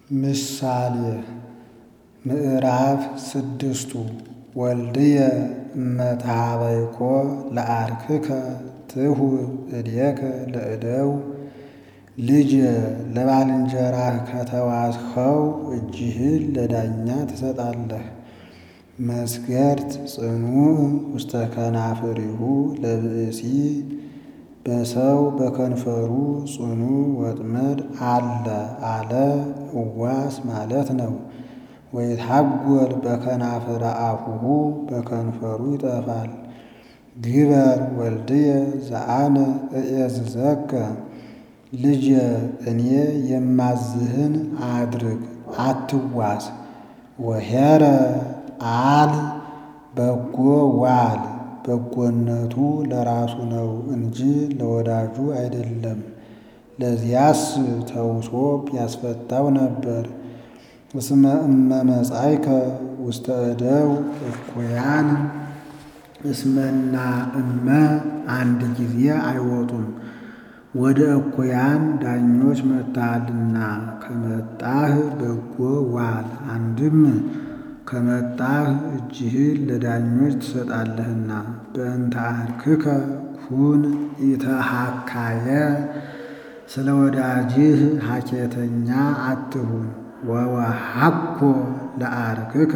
ምሳሌ ምዕራፍ ስድስቱ ወልድየ እመትሃበይኮ ለአርክከ ትሁብ እዴከ ለእደው ልጄ ለባልንጀራህ ከተዋስኸው እጅህን ለዳኛ ትሰጣለህ። መስገርት ጽኑዕ ውስተ ከናፍሪሁ ለብእሲ በሰው በከንፈሩ ጽኑ ወጥመድ አለ አለ እዋስ ማለት ነው። ወይትሐጐል በከናፍረ አፉሁ በከንፈሩ ይጠፋል። ግበር ወልድየ ዘአነ እዔዝዘከ ልጄ እኔ የማዝህን አድርግ አትዋስ። ወኄረ አል በጎ ዋል በጎነቱ ለራሱ ነው እንጂ ለወዳጁ አይደለም። ለዚያስ ተውሶ ቢያስፈታው ነበር። እስመ እመ መጻእከ ውስተ እደው እኩያን እስመና እመ አንድ ጊዜ አይወጡም። ወደ እኩያን ዳኞች መጥተሃልና ከመጣህ በጎ ዋል። አንድም ከመጣህ እጅህን ለዳኞች ትሰጣለህና። በእንተ አርክከ ኩን ኢተሃካየ ስለ ወዳጅህ ሐኬተኛ አትሁን። ወወሃኮ ለአርክከ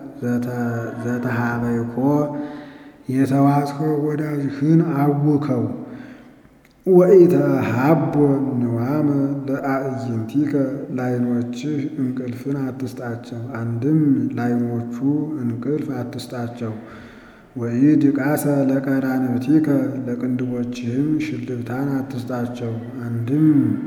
ዘተሃበይኮ የተዋስኸው ወዳጅህን አውከው። ወኢተሃቦ ንዋመ ለአዕይንቲከ ለዓይኖችህ እንቅልፍን አትስጣቸው። አንድም ለዓይኖቹ እንቅልፍ አትስጣቸው። ወኢድቃሰ ለቀራንብቲከ ለቅንድቦችህም ሽልብታን አትስጣቸው። አንድም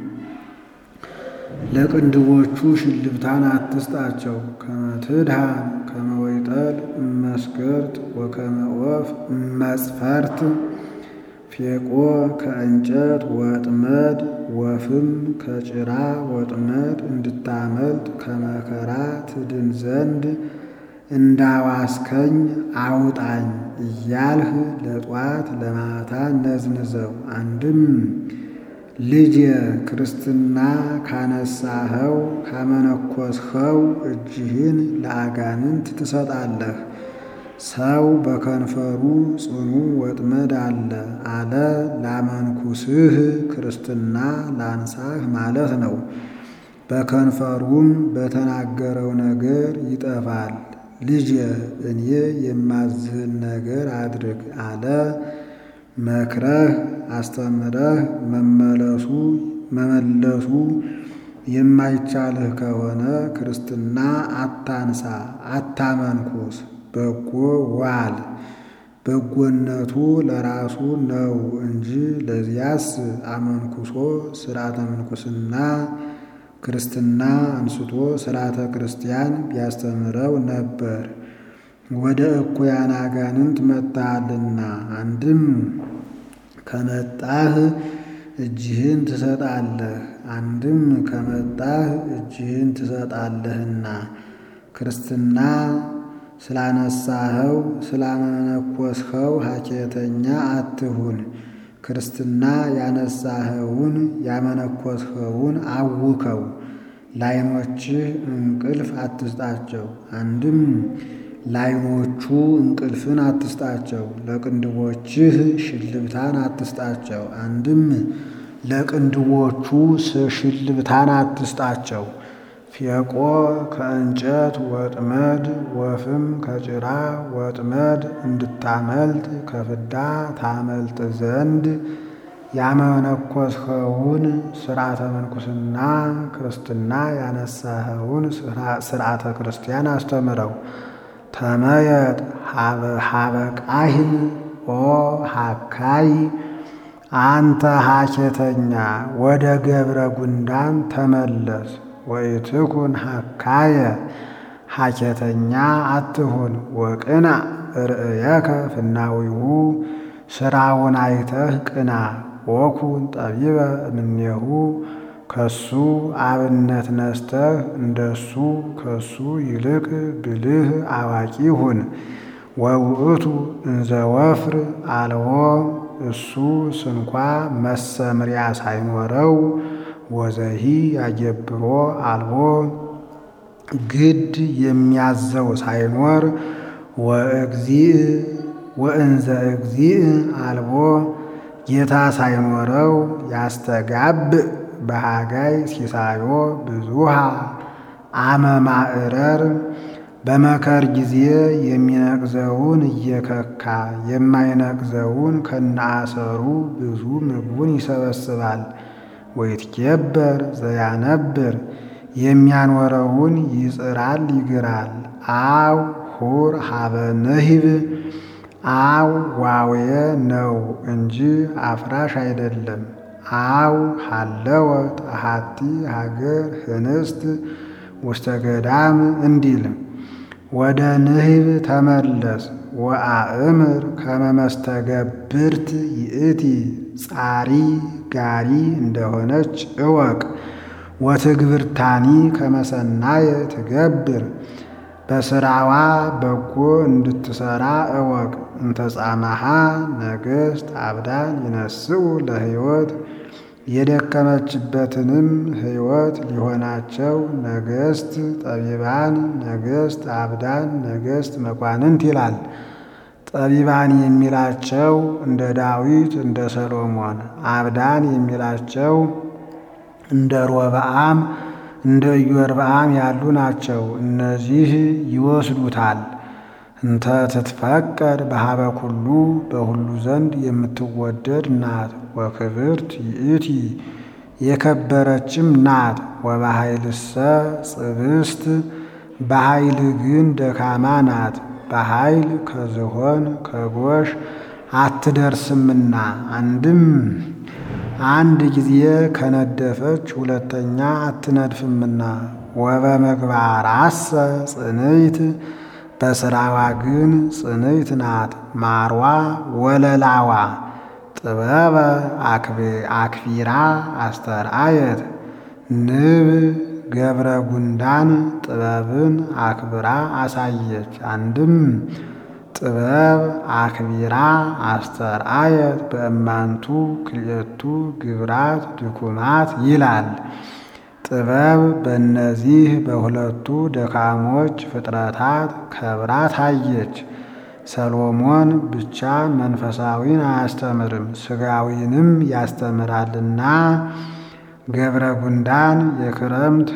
ለቅንድቦቹ ሽልብታን አትስጣቸው። ከመ ትድኃን ከመ ወይጠል እመስገርት ወከመ ዖፍ እመጽፈርት ፌቆ ከእንጨት ወጥመድ ወፍም ከጭራ ወጥመድ እንድታመልጥ ከመከራ ትድን ዘንድ እንዳዋስከኝ አውጣኝ እያልህ ለጧት ለማታ ነዝንዘው። አንድም ልጄ ክርስትና ካነሳኸው ካመነኮስኸው እጅህን ለአጋንንት ትሰጣለህ። ሰው በከንፈሩ ጽኑ ወጥመድ አለ አለ ላመንኩስህ ክርስትና ላንሳህ ማለት ነው። በከንፈሩም በተናገረው ነገር ይጠፋል። ልጄ እኔ የማዝህን ነገር አድርግ አለ። መክረህ አስተምረህ መመለሱ መመለሱ የማይቻልህ ከሆነ ክርስትና አታንሳ አታመንኩስ። በጎ ዋል በጎነቱ ለራሱ ነው እንጂ ለዚያስ አመንኩሶ ሥርዓተ ምንኩስና ክርስትና አንስቶ ሥርዓተ ክርስቲያን ቢያስተምረው ነበር። ወደ እኩያን አጋንንት መጥተሃልና አንድም ከመጣህ እጅህን ትሰጣለህ። አንድም ከመጣህ እጅህን ትሰጣለህና ክርስትና ስላነሳኸው ስላመነኮስኸው ሐኬተኛ አትሁን። ክርስትና ያነሳኸውን ያመነኮስኸውን አውከው። ለዓይኖችህ እንቅልፍ አትስጣቸው። አንድም ለዓይኖቹ እንቅልፍን አትስጣቸው። ለቅንድቦችህ ሽልብታን አትስጣቸው። አንድም ለቅንድቦቹ ሽልብታን አትስጣቸው። ፌቆ ከእንጨት ወጥመድ ወፍም ከጭራ ወጥመድ እንድታመልጥ ከፍዳ ታመልጥ ዘንድ ያመነኮስኸውን ሥርዓተ ምንኩስና ክርስትና ያነሳኸውን ሥርዓተ ክርስቲያን አስተምረው። ተመየጥ ሀበ ቃሂል ኦ ሀካይ አንተ ሐኬተኛ ወደ ገብረ ጉንዳን ተመለስ። ወኢትኩን ሀካየ ሐኬተኛ አትሁን። ወቅና ርእየከ ፍናዊሁ ሥራውን አይተህ ቅና። ወኩን ጠቢበ እምኔሁ ከሱ አብነት ነስተህ እንደሱ ከሱ ይልቅ ብልህ አዋቂ ሁን። ወውእቱ እንዘ ወፍር አልቦ እሱ ስንኳ መሰምሪያ ሳይኖረው ወዘሂ ያገብሮ አልቦ ግድ የሚያዘው ሳይኖር ወእግዚእ ወእንዘ እግዚእ አልቦ ጌታ ሳይኖረው ያስተጋብ በሃጋይ ሲሳዮ ብዙሃ አመማዕረር በመከር ጊዜ የሚነቅዘውን እየከካ የማይነቅዘውን ከነአሰሩ ብዙ ምግቡን ይሰበስባል። ወይትኬበር ዘያነብር የሚያኖረውን ይጽራል ይግራል። አው ሁር ሀበ ንሂብ አው ዋውየ ነው እንጂ አፍራሽ አይደለም። አው ሃለወ ጣሃቲ ሀገር ህንስት ውስተ ገዳም እንዲል ወደ ንሂብ ተመለስ ወአእምር ከመመስተገብርት ይእቲ ጻሪ ጋሪ እንደሆነች እወቅ። ወትግብርታኒ ከመሰናየ ትገብር በስራዋ በጎ እንድትሰራ እወቅ። እንተጻማሃ ነገሥት አብዳን ይነስኡ ለሕይወት የደከመችበትንም ሕይወት ሊሆናቸው ነገሥት ጠቢባን፣ ነገሥት አብዳን፣ ነገሥት መኳንንት ይላል። ጠቢባን የሚላቸው እንደ ዳዊት እንደ ሰሎሞን፣ አብዳን የሚላቸው እንደ ሮብዓም እንደ ኢዮርብዓም ያሉ ናቸው። እነዚህ ይወስዱታል። እንተ ትትፈቀድ በሀበ ኩሉ በሁሉ ዘንድ የምትወደድ ናት። ወክብርት ይእቲ የከበረችም ናት። ወበኃይልሰ ጽብስት በኃይል ግን ደካማ ናት። በኃይል ከዝሆን ከጎሽ አትደርስምና አንድም አንድ ጊዜ ከነደፈች ሁለተኛ አትነድፍምና። ወበምግባራሰ ጽንይት በስራዋ ግን ጽንይት ናት። ማርዋ ወለላዋ ጥበበ አክፊራ አስተርአየት ንብ ገብረ ጉንዳን ጥበብን አክብራ አሳየች። አንድም ጥበብ አክቢራ አስተርአየት በእማንቱ ክልኤቱ ግብራት ድኩማት ይላል። ጥበብ በእነዚህ በሁለቱ ደካሞች ፍጥረታት ከብራ ታየች። ሰሎሞን ብቻ መንፈሳዊን አያስተምርም ሥጋዊንም ያስተምራልና ገብረ ጉንዳን የክረምት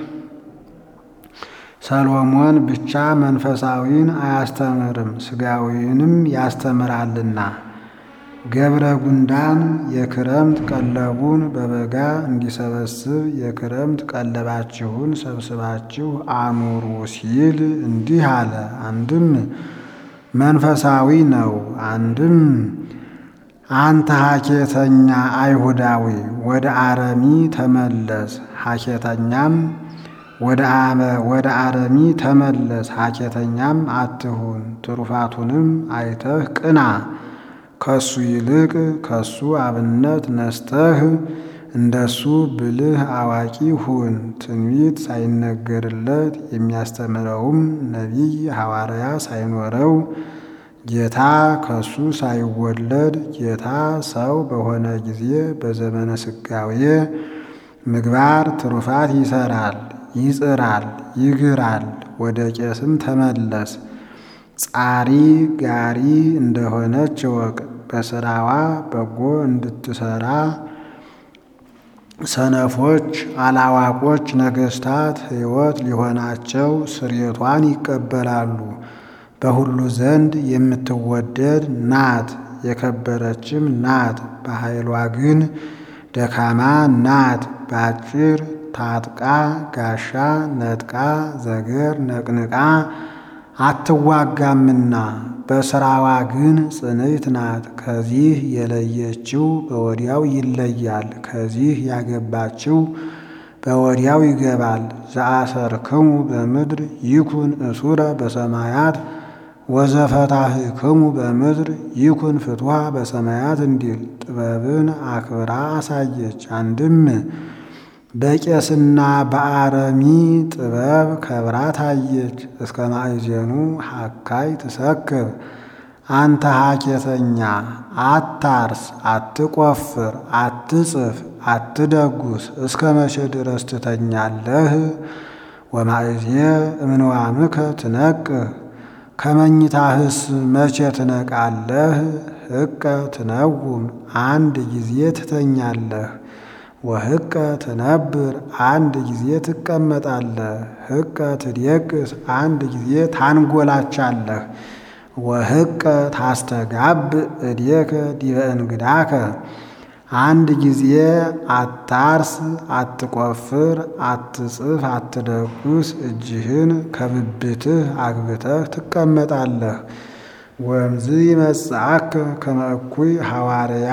ሰሎሞን ብቻ መንፈሳዊን አያስተምርም ሥጋዊንም ያስተምራልና። ገብረ ጉንዳን የክረምት ቀለቡን በበጋ እንዲሰበስብ የክረምት ቀለባችሁን ሰብስባችሁ አኑሩ ሲል እንዲህ አለ። አንድም መንፈሳዊ ነው። አንድም አንተ ሐኬተኛ አይሁዳዊ ወደ አረሚ ተመለስ፣ ሐኬተኛም ወደ አረሚ ተመለስ፣ ሐኬተኛም አትሁን። ትሩፋቱንም አይተህ ቅና። ከሱ ይልቅ ከሱ አብነት ነስተህ እንደሱ ብልህ አዋቂ ሁን። ትንቢት ሳይነገርለት የሚያስተምረውም ነቢይ ሐዋርያ ሳይኖረው ጌታ ከሱ ሳይወለድ ጌታ ሰው በሆነ ጊዜ በዘመነ ስጋዌ ምግባር ትሩፋት ይሰራል፣ ይጽራል፣ ይግራል። ወደ ቄስም ተመለስ። ጻሪ ጋሪ እንደሆነች እወቅ። በስራዋ በጎ እንድትሰራ ሰነፎች አላዋቆች ነገሥታት ሕይወት ሊሆናቸው ስርየቷን ይቀበላሉ። በሁሉ ዘንድ የምትወደድ ናት፣ የከበረችም ናት። በኃይሏ ግን ደካማ ናት። በአጭር ታጥቃ ጋሻ ነጥቃ ዘገር ነቅንቃ አትዋጋምና በስራዋ ግን ጽንዕት ናት። ከዚህ የለየችው በወዲያው ይለያል፣ ከዚህ ያገባችው በወዲያው ይገባል። ዘአሰርክሙ በምድር ይኩን እሱረ በሰማያት ወዘፈታህክሙ በምድር ይኩን ፍትሐ በሰማያት እንዲል ጥበብን አክብራ አሳየች። አንድም በቄስና በአረሚ ጥበብ ከብራ ታየች። እስከ ማእዜኑ ሐካይ ትሰክር አንተ ሐኬተኛ አታርስ፣ አትቆፍር፣ አትጽፍ፣ አትደጉስ እስከ መቼ ድረስ ትተኛለህ? ወማእዜ እምንዋምከ ትነቅህ ከመኝታህስ መቼ ትነቃለህ? ሕቀ ትነውም አንድ ጊዜ ትተኛለህ። ወሕቀ ትነብር አንድ ጊዜ ትቀመጣለህ። ሕቀ ትዴቅስ አንድ ጊዜ ታንጎላቻለህ። ወሕቀ ታስተጋብ እዴከ ዲበ እንግዳከ አንድ ጊዜ አታርስ፣ አትቆፍር፣ አትጽፍ፣ አትደቁስ እጅህን ከብብትህ አግብተህ ትቀመጣለህ። ወእምዝ ይመጽአከ ከመ እኩይ ሐዋርያ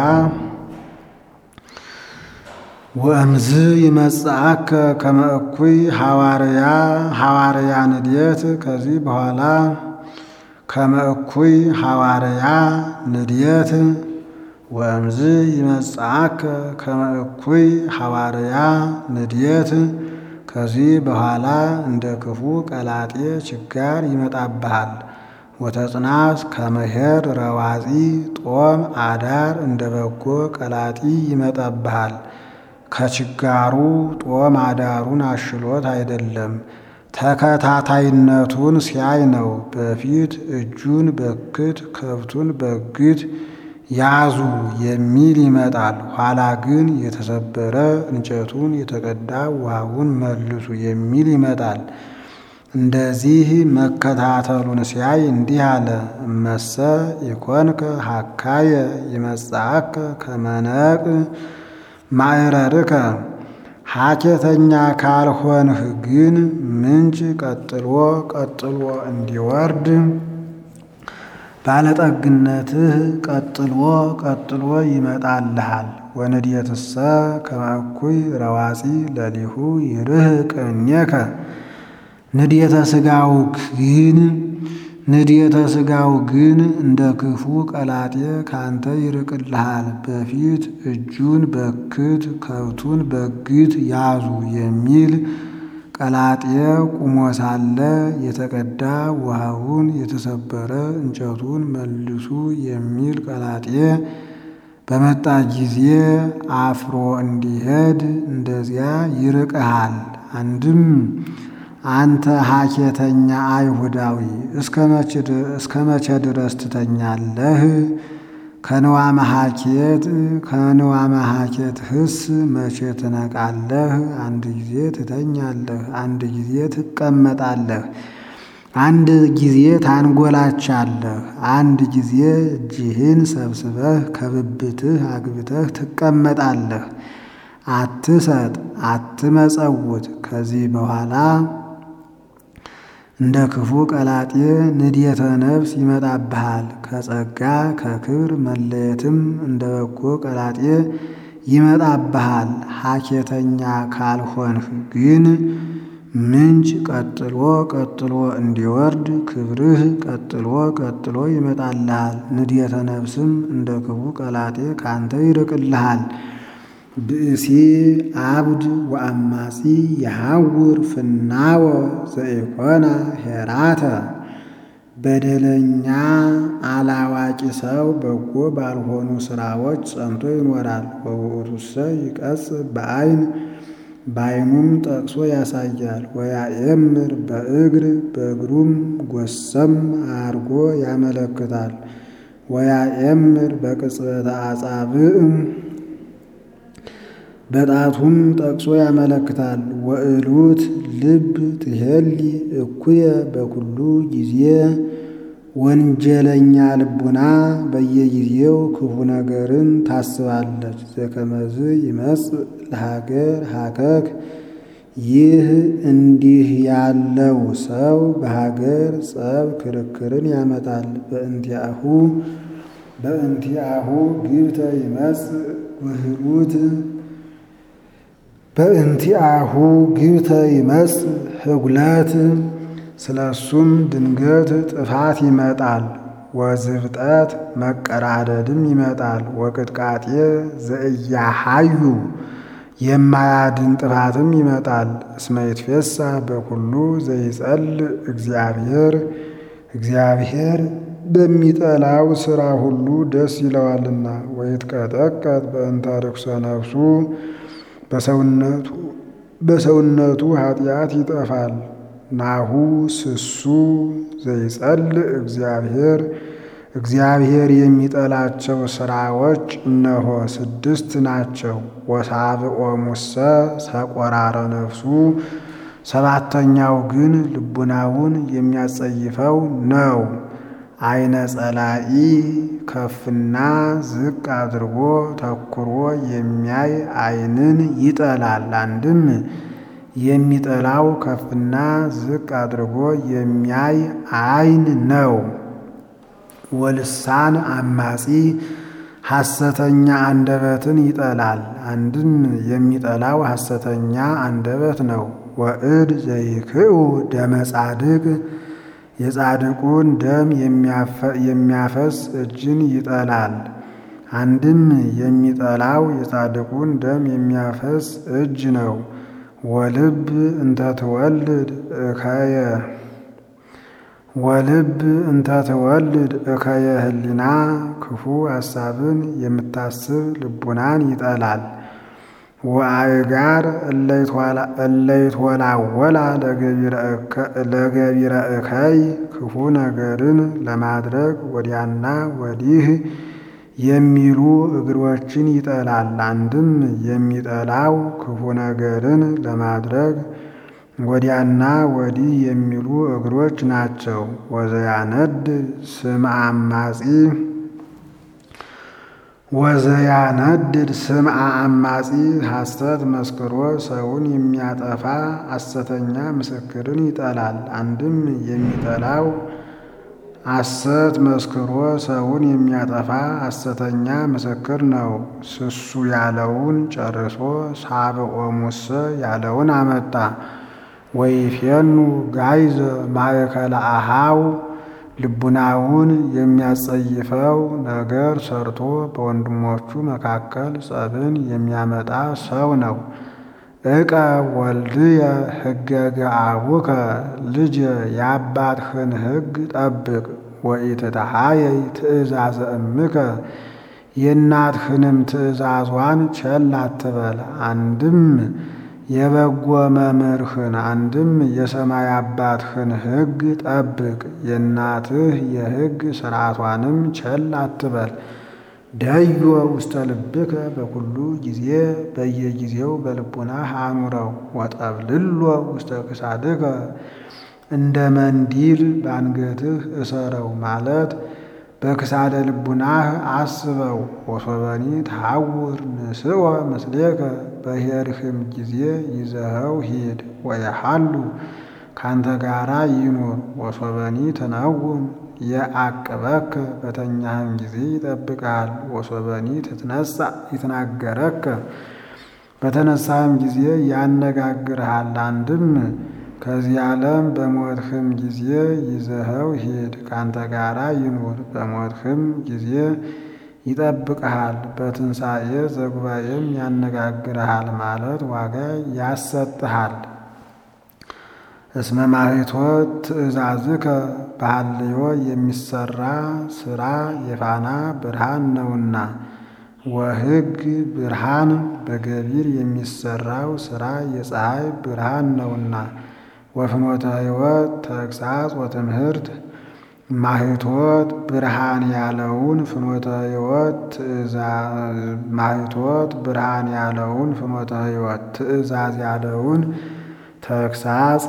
ወእምዝ ይመጽአከ ከመ እኩይ ሐዋርያ ሐዋርያ ንድየት ከዚህ በኋላ ከመ እኩይ ሐዋርያ ንድየት ወእምዝ ይመጽአከ ከመ እኩይ ሐዋርያ ንድየት ከዚህ በኋላ እንደ ክፉ ቀላጤ ችጋር ይመጣብሃል። ወተጽናስ ከመሄር ረዋፂ ጦም አዳር እንደ በጎ ቀላጢ ይመጣብሃል። ከችጋሩ ጦም አዳሩን አሽሎት አይደለም ተከታታይነቱን ሲያይ ነው። በፊት እጁን በክት ከብቱን በግት ያዙ የሚል ይመጣል። ኋላ ግን የተሰበረ እንጨቱን የተቀዳ ውሃውን መልሱ የሚል ይመጣል። እንደዚህ መከታተሉን ሲያይ እንዲህ አለ። እመሰ ኢኮንከ ሀካየ ይመጽአከ ከመነቅ ማዕረርከ ሐኬተኛ ካልሆንህ ግን ምንጭ ቀጥሎ ቀጥሎ እንዲወርድ ባለጠግነትህ ቀጥሎ ቀጥሎ ይመጣልሃል። ወንድየትሰ ከመ እኩይ ረዋፂ ለሊሁ ይርህቅ እምኔከ ንድየተ ሥጋው ግን ንድየተ ሥጋው ግን እንደ ክፉ ቀላጤ ካንተ ይርቅልሃል። በፊት እጁን በክት ከብቱን በግት ያዙ የሚል ቀላጤ ቁሞ ሳለ የተቀዳ ውሃውን የተሰበረ እንጨቱን መልሱ የሚል ቀላጤ በመጣ ጊዜ አፍሮ እንዲሄድ እንደዚያ ይርቅሃል። አንድም አንተ ሐኬተኛ አይሁዳዊ እስከ መቼ ድረስ ትተኛለህ? ከንዋመ ሐኬት ከንዋመ ሐኬት ህስ መቼ ትነቃለህ? አንድ ጊዜ ትተኛለህ፣ አንድ ጊዜ ትቀመጣለህ፣ አንድ ጊዜ ታንጎላቻለህ፣ አንድ ጊዜ እጅህን ሰብስበህ ከብብትህ አግብተህ ትቀመጣለህ። አትሰጥ፣ አትመጸውት። ከዚህ በኋላ እንደ ክፉ ቀላጤ ንድየተ ነፍስ ይመጣብሃል። ከጸጋ ከክብር መለየትም እንደ በጎ ቀላጤ ይመጣብሃል። ሐኬተኛ ካልሆንህ ግን ምንጭ ቀጥሎ ቀጥሎ እንዲወርድ ክብርህ ቀጥሎ ቀጥሎ ይመጣልሃል። ንድየተ ነፍስም እንደ ክፉ ቀላጤ ካንተ ይርቅልሃል። ብእሲ አብድ ወአማጺ የሐውር ፍናወ ዘኢኮና ሄራተ በደለኛ አላዋቂ ሰው በጎ ባልሆኑ ስራዎች ጸንቶ ይኖራል። ወውእቱሰ ይቀጽ በዐይን በዐይኑም ጠቅሶ ያሳያል። ወያኤምር በእግር በእግሩም ጎሰም አርጎ ያመለክታል። ወያኤምር በቅጽበተ አጻብዕም በጣቱም ጠቅሶ ያመለክታል። ወእሉት ልብ ትሄሊ እኩየ በኩሉ ጊዜ ወንጀለኛ ልቡና በየጊዜው ክፉ ነገርን ታስባለች። ዘከመዝ ይመጽእ ለሀገር ሀከክ ይህ እንዲህ ያለው ሰው በሀገር ጸብ ክርክርን ያመጣል። በእንቲአሁ በእንቲአሁ ግብተ ይመጽእ ውህሉት በእንቲአሁ ግብተ ይመጽእ ህጉለት ስለ እሱም ድንገት ጥፋት ይመጣል። ወዝብጠት መቀራደድም ይመጣል። ወቅጥቃጤ ዘእያሃዩ የማያድን ጥፋትም ይመጣል። እስመ ይትፌሳ በኩሉ ዘይጸልእ እግዚአብሔር እግዚአብሔር በሚጠላው ሥራ ሁሉ ደስ ይለዋልና። ወይትቀጠቀጥ በእንተ ርኩሰ ነፍሱ በሰውነቱ በሰውነቱ ኃጢአት ይጠፋል። ናሁ ስሱ ዘይጸልእ እግዚአብሔር እግዚአብሔር የሚጠላቸው ሥራዎች እነሆ ስድስት ናቸው። ወሳብኦ ሙሰ ሰቆራረ ነፍሱ ሰባተኛው ግን ልቡናውን የሚያጸይፈው ነው። አይነ ጸላኢ ከፍና ዝቅ አድርጎ ተኩሮ የሚያይ አይንን ይጠላል። አንድም የሚጠላው ከፍና ዝቅ አድርጎ የሚያይ አይን ነው። ወልሳን አማጺ ሐሰተኛ አንደበትን ይጠላል። አንድም የሚጠላው ሐሰተኛ አንደበት ነው። ወእድ ዘይክኡ ደመ ጻድቅ የጻድቁን ደም የሚያፈስ እጅን ይጠላል። አንድም የሚጠላው የጻድቁን ደም የሚያፈስ እጅ ነው። ወልብ እንተ ትወልድ እከየ ወልብ እንተ ትወልድ እከየ ህሊና ክፉ ሐሳብን የምታስብ ልቡናን ይጠላል። ወአእጋር እለይትወላወላ ለገቢረ እከይ ክፉ ነገርን ለማድረግ ወዲያና ወዲህ የሚሉ እግሮችን ይጠላል። አንድም የሚጠላው ክፉ ነገርን ለማድረግ ወዲያና ወዲህ የሚሉ እግሮች ናቸው። ወዘያነድ ስም አማጺ ወዘያነድድ ስምዐ አማጺ ሐሰት መስክሮ ሰውን የሚያጠፋ ሐሰተኛ ምስክርን ይጠላል። አንድም የሚጠላው ሐሰት መስክሮ ሰውን የሚያጠፋ ሐሰተኛ ምስክር ነው። ስሱ ያለውን ጨርሶ ሳብኦ ሙሰ ያለውን አመጣ። ወይፌኑ ጋይዘ ማእከለ አሃው ልቡናውን የሚያጸይፈው ነገር ሰርቶ በወንድሞቹ መካከል ጸብን የሚያመጣ ሰው ነው። እቀ ወልድየ ሕገገ አቡከ ልጅ የአባትህን ሕግ ጠብቅ። ወኢትትሃየይ ትእዛዘ እምከ የእናትህንም ትእዛዟን ቸል አትበል። አንድም የበጎ መምህርህን አንድም የሰማይ አባትህን ሕግ ጠብቅ። የእናትህ የሕግ ሥርዓቷንም ቸል አትበል። ደዮ ውስተ ልብከ በኩሉ ጊዜ በየጊዜው በልቡናህ አኑረው። ወጠብልሎ ውስተ ክሳድከ እንደ መንዲል በአንገትህ እሰረው ማለት በክሳደ ልቡናህ አስበው። ወሶበኒ ተሐውር ንስወ ምስሌከ በሄድህም ጊዜ ይዘኸው ሂድ። ወየሃሉ ካንተ ጋራ ይኑር። ወሶበኒ ትነውም የአቅበከ በተኛህም ጊዜ ይጠብቃል። ወሶበኒ ትትነሳ ይትናገረከ በተነሳህም ጊዜ ያነጋግርሃል። አንድም ከዚህ ዓለም በሞትህም ጊዜ ይዘኸው ሂድ። ካንተ ጋራ ይኑር። በሞትህም ጊዜ ይጠብቅሃል። በትንሣኤ ዘጉባኤም ያነጋግርሃል ማለት ዋጋ ያሰጥሃል። እስመ ማኅቶት ትእዛዝከ በሐልዮ የሚሰራ ሥራ የፋና ብርሃን ነውና። ወሕግ ብርሃን በገቢር የሚሰራው ሥራ የፀሐይ ብርሃን ነውና። ወፍኖተ ሕይወት ተግሣጽ ወትምህርት ማኅቶት ብርሃን ያለውን ፍኖተ ሕይወት ማኅቶት ብርሃን ያለውን ፍኖተ ሕይወት ትእዛዝ ያለውን ተግሣጽ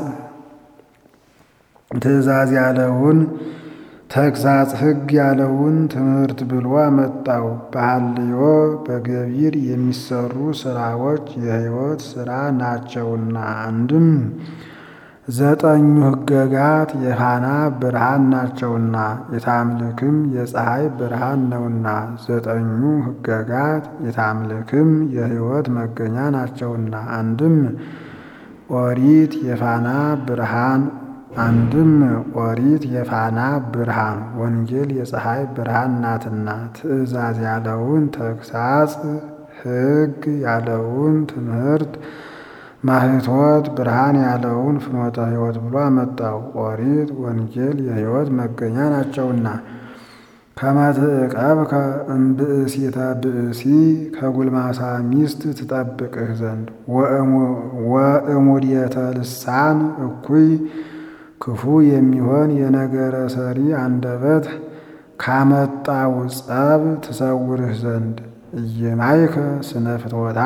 ትእዛዝ ያለውን ተግሣጽ ሕግ ያለውን ትምህርት ብሎ አመጣው። በሐልዮ በገቢር የሚሰሩ ሥራዎች የሕይወት ሥራ ናቸውና። አንድም ዘጠኙ ሕገጋት የፋና ብርሃን ናቸውና የታምልክም የፀሐይ ብርሃን ነውና። ዘጠኙ ሕገጋት የታምልክም የሕይወት መገኛ ናቸውና። አንድም ኦሪት የፋና ብርሃን አንድም ኦሪት የፋና ብርሃን ወንጌል የፀሐይ ብርሃን ናትና። ትእዛዝ ያለውን ተግሣጽ ሕግ ያለውን ትምህርት ማኅቶት ብርሃን ያለውን ፍኖተ ሕይወት ብሎ አመጣው። ኦሪት ወንጌል የሕይወት መገኛ ናቸውና ከመትዕቀብከ እምብእሲተ ብእሲ ከጉልማሳ ሚስት ትጠብቅህ ዘንድ ወእሙድየተ ልሳን እኩይ ክፉ የሚሆን የነገረ ሰሪ አንደበት ካመጣው ጸብ ትሰውርህ ዘንድ እየማይከ ስነ ፍትወታ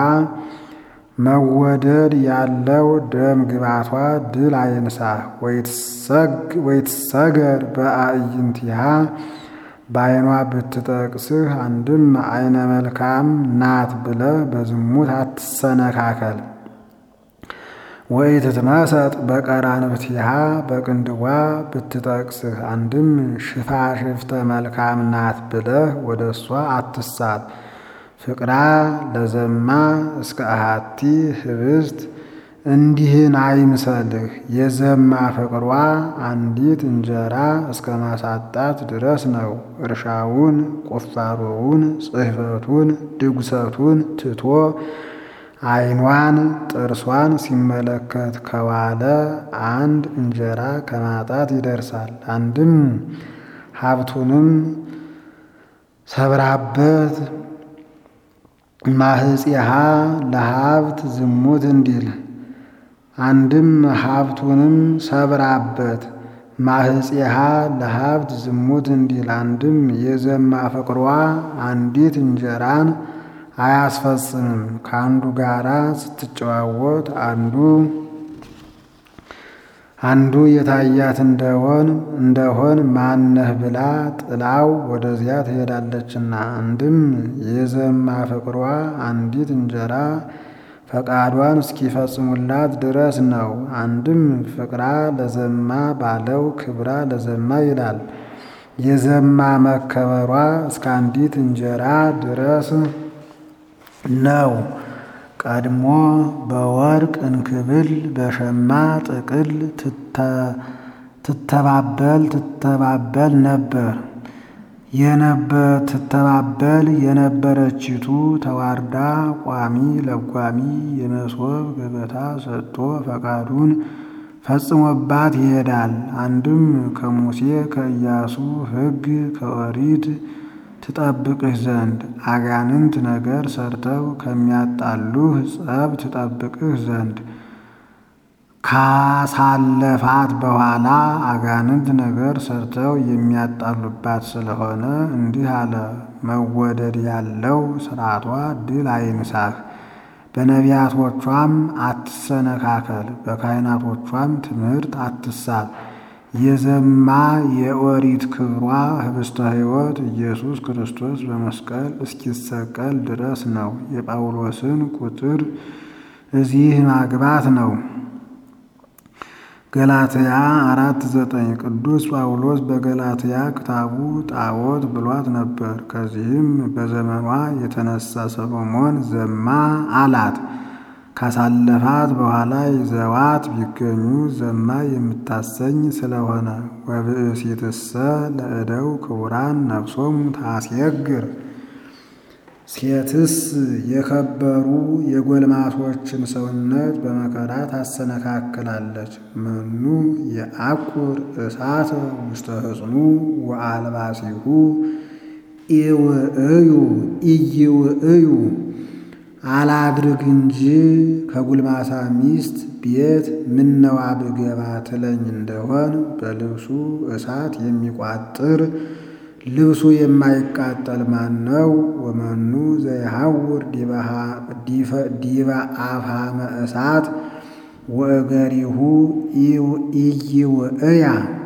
መወደድ ያለው ደም ግባቷ ድል አይንሳ ወይትሰገር በአዕይንቲሃ በዓይኗ ብትጠቅስህ አንድም አይነ መልካም ናት ብለህ በዝሙት አትሰነካከል። ወኢትትመሰጥ በቀራንብቲሃ በቅንድቧ ብትጠቅስህ አንድም ሽፋሽፍተ መልካም ናት ብለህ ወደ እሷ አትሳት። ፍቅራ ለዘማ እስከ አሃቲ ህብስት እንዲህን አይምሰልህ። የዘማ ፍቅሯ አንዲት እንጀራ እስከ ማሳጣት ድረስ ነው። እርሻውን፣ ቁፋሮውን፣ ጽሕፈቱን፣ ድጉሰቱን ትቶ ዓይኗን ጥርሷን ሲመለከት ከዋለ አንድ እንጀራ ከማጣት ይደርሳል። አንድም ሀብቱንም ሰብራበት ማህፄሃ ለሀብት ዝሙት እንዲል አንድም ሀብቱንም ሰብራበት ማህፄሃ ለሀብት ዝሙት እንዲል አንድም የዘማ ፍቅሯ አንዲት እንጀራን አያስፈጽምም። ከአንዱ ጋራ ስትጨዋወት አንዱ አንዱ የታያት እንደሆን እንደሆን ማነህ ብላ ጥላው ወደዚያ ትሄዳለችና። አንድም የዘማ ፍቅሯ አንዲት እንጀራ ፈቃዷን እስኪፈጽሙላት ድረስ ነው። አንድም ፍቅራ ለዘማ ባለው ክብራ ለዘማ ይላል። የዘማ መከበሯ እስከ አንዲት እንጀራ ድረስ ነው። ቀድሞ በወርቅ እንክብል በሸማ ጥቅል ትተባበል ትተባበል ነበር ትተባበል የነበረችቱ ተዋርዳ ቋሚ ለጓሚ የመሶብ ገበታ ሰጥቶ ፈቃዱን ፈጽሞባት ይሄዳል። አንድም ከሙሴ ከኢያሱ ሕግ ከኦሪት ትጠብቅህ ዘንድ አጋንንት ነገር ሰርተው ከሚያጣሉህ ጸብ ትጠብቅህ ዘንድ ካሳለፋት በኋላ አጋንንት ነገር ሰርተው የሚያጣሉባት ስለሆነ እንዲህ አለ። መወደድ ያለው ስርዓቷ ድል አይንሳህ። በነቢያቶቿም አትሰነካከል፣ በካህናቶቿም ትምህርት አትሳት። የዘማ የኦሪት ክብሯ ህብስተ ሕይወት ኢየሱስ ክርስቶስ በመስቀል እስኪሰቀል ድረስ ነው። የጳውሎስን ቁጥር እዚህ ማግባት ነው። ገላትያ አራት ዘጠኝ ቅዱስ ጳውሎስ በገላትያ ክታቡ ጣዖት ብሏት ነበር። ከዚህም በዘመኗ የተነሳ ሰሎሞን ዘማ አላት። ካሳለፋት በኋላ ይዘዋት ቢገኙ ዘማ የምታሰኝ ስለሆነ ወብእሲትሰ ለእደው ክቡራን ነፍሶሙ ታስየግር ሴትስ የከበሩ የጎልማሶችን ሰውነት በመከራ ታሰነካክላለች። መኑ የአቁር እሳተ ውስተ ህጽኑ ወአልባሲሁ ኢውእዩ ኢይውእዩ አላድርግ እንጂ ከጉልማሳ ሚስት ቤት ምነዋ ብገባ ትለኝ እንደሆን በልብሱ እሳት የሚቋጥር ልብሱ የማይቃጠል ማን ነው? ወመኑ ዘይሐውር ዲበ አፍሃመ እሳት ወእገሪሁ ኢይውእያ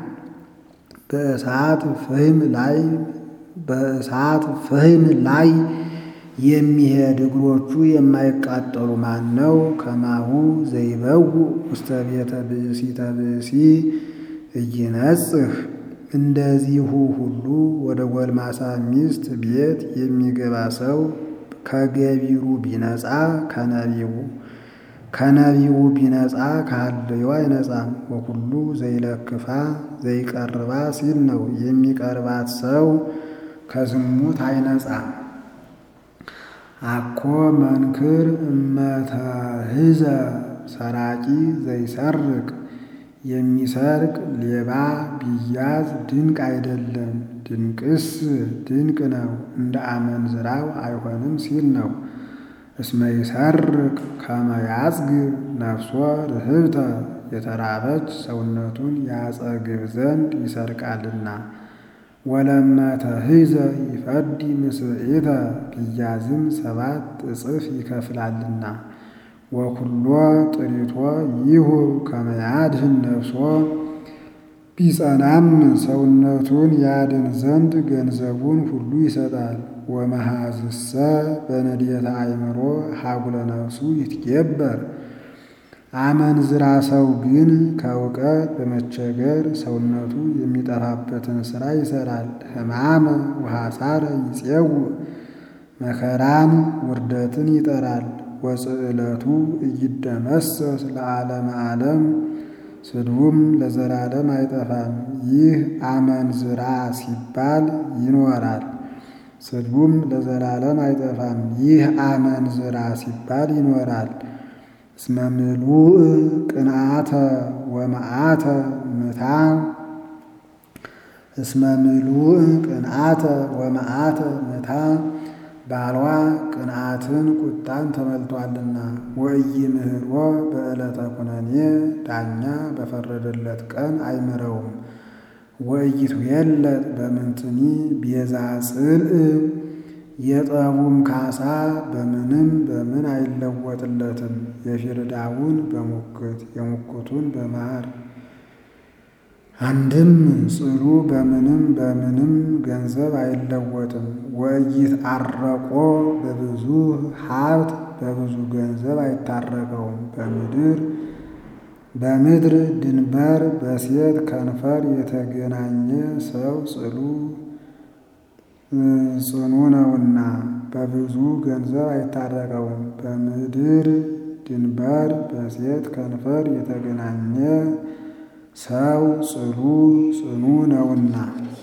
በእሳት ፍህም ላይ በእሳት ፍህም ላይ የሚሄድ እግሮቹ የማይቃጠሉ ማን ነው? ከማሁ ዘይበው ውስተ ቤተ ብእሲተ ብእሲ እይነጽህ እንደዚሁ ሁሉ ወደ ጎልማሳ ሚስት ቤት የሚገባ ሰው ከገቢሩ ቢነጻ ከነቢቡ ከነቢቡ ቢነጻ ካለዩ አይነጻም። ወኩሉ ዘይለክፋ ዘይቀርባ ሲል ነው። የሚቀርባት ሰው ከዝሙት አይነጻም። አኮ መንክር እመተህዘ ሰራቂ ዘይሰርቅ የሚሰርቅ ሌባ ቢያዝ ድንቅ አይደለም፣ ድንቅስ ድንቅ ነው፣ እንደ አመንዝራው አይሆንም ሲል ነው። እስመ ይሰርቅ ከመ ያጽግብ ነፍሶ ርህብተ የተራበች ሰውነቱን ያጸግብ ዘንድ ይሰርቃልና። ወለመ ተሂዘ ይፈዲ ምስዕተ ቢያዝም ሰባት እጥፍ ይከፍላልና። ወኩሎ ጥሪቶ ይሁብ ከመ ያድኅን ነፍሶ ቢጸናም ሰውነቱን ያድን ዘንድ ገንዘቡን ሁሉ ይሰጣል። ወመሃዝሰ በነድየተ አእምሮ ሀጉለ ነፍሱ ይትጌበር አመንዝራ ሰው ግን ከእውቀት በመቸገር ሰውነቱ የሚጠፋበትን ሥራ ይሠራል። ሕማመ ወሐሳረ ይፄውዕ መከራን ውርደትን ይጠራል። ወጽዕለቱ እይደመሰስ ለዓለመ ዓለም ስድቡም ለዘላለም አይጠፋም። ይህ አመንዝራ ሲባል ይኖራል፣ ስድቡም ለዘላለም አይጠፋም። ይህ አመንዝራ ሲባል ይኖራል። እስመ ምሉእ ቅንዓተ ወመዓተ ምታ እስመ ምሉእ ቅንዓተ ወመዓተ ምታ ባሏ ቅንዓትን ቁጣን ተመልቷልና። ወኢይምህሮ በዕለተ ኩነኔ ዳኛ በፈረደለት ቀን አይምረውም። ወኢይትዌለጥ በምንትኒ ቤዛ ጽልእ የጠቡም ካሳ በምንም በምን አይለወጥለትም። የፊርዳውን በሙክት የሙክቱን በማር አንድም ጽሉ በምንም በምንም ገንዘብ አይለወጥም። ወኢይትዐረቆ በብዙ ሀብት በብዙ ገንዘብ አይታረቀውም። በምድር በምድር ድንበር በሴት ከንፈር የተገናኘ ሰው ጽሉ ጽኑ ነውና በብዙ ገንዘብ አይታረቀውም። በምድር ድንበር በሴት ከንፈር የተገናኘ ሰው ጽሉ ጽኑ ነውና